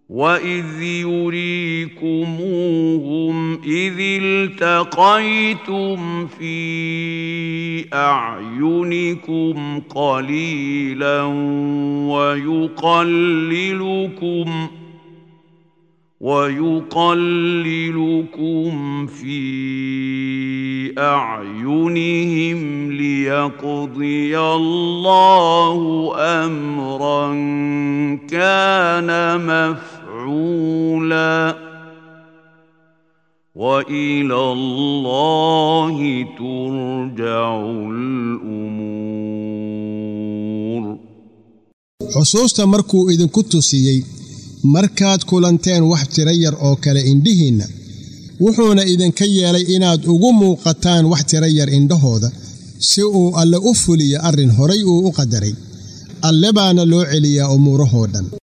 واذ يريكموهم اذ التقيتم في اعينكم قليلا ويقللكم ويقللكم في اعينهم ليقضي الله امرا كان مفعولا والى الله ترجع الامور xusuusta markuu idinku tusiyey markaad kulanteen wax tiro yar oo kale indhihiinna wuxuuna idinka yeelay inaad ugu muuqataan wax tiro yar indhahooda si uu alle u fuliyo arrin horay uu u qadaray alle baana loo celiyaa umuurahoo dhan